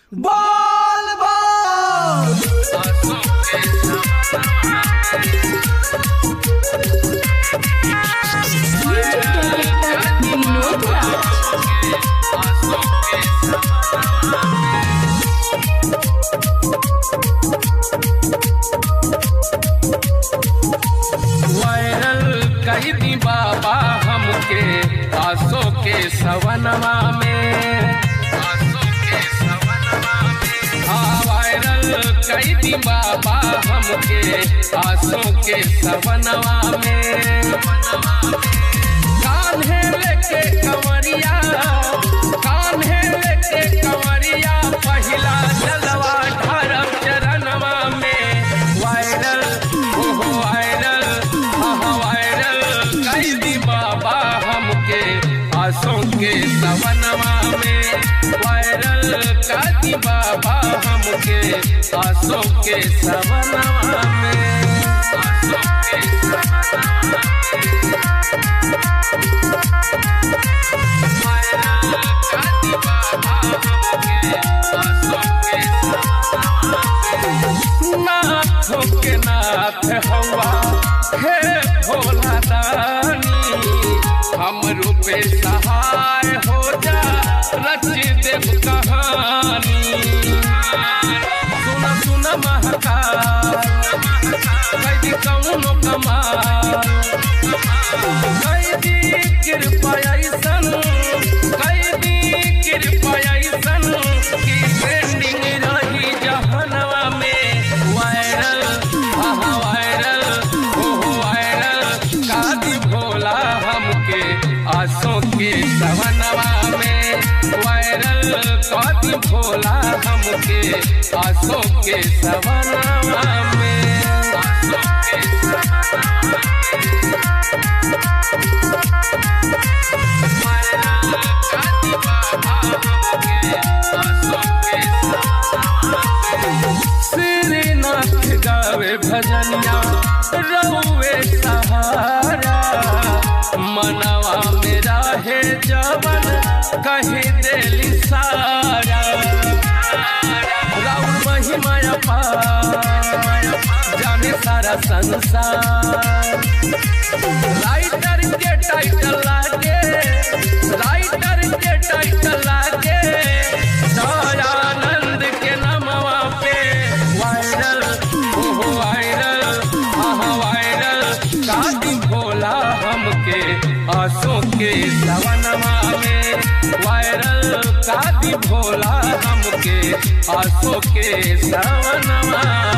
बोल बोल music director Vinod Raj viral कई दी बाबा हमके आसो के सवनवा में आसो के सवनवा में हाँ वायरल कई दी बाबा हमके आसो के सवनवा में कान्हे लेके कंवरिया कान्हे लेके कंवरिया पहिला जलवा ढारब चरणवा में वायरल ओहो वायरल हाँ वायरल कई दी बाबा हमके आसों के सवनवा में वायरल कई बाबा हमके आसों के सवनवा में आसों के सवनवा नाथों के नाथ हवा हे भोला दानी हम रूपे सहाय हो जा रच देव कहानी सुन सुन महकाल कैदी कौनो कमाल कैदी कृपा ऐसन कैदी कृपा ऐसन की ट्रेंडिंग रही जहनवा में वायरल आहा वायरल ओहो वायरल कादी भोला हमके आसों के सवनवा में वायरल कादी भोला हमके आसों के सवनवा में आसों के सवनवा श्रीनाथ गावे भजनिया रहुए सहारा मनवा मेरा है जवन कही देली सारा राउर महिमा अपार जाने सारा संसार राइटर के टाइटल लागे राइटर के टाइटल लागे दयानंद के नमवा पे वायरल ओहो वायरल आहा वायरल कादी भोला हमके आसों के सवनवा में वायरल कादी भोला हमके आसों के सवनवा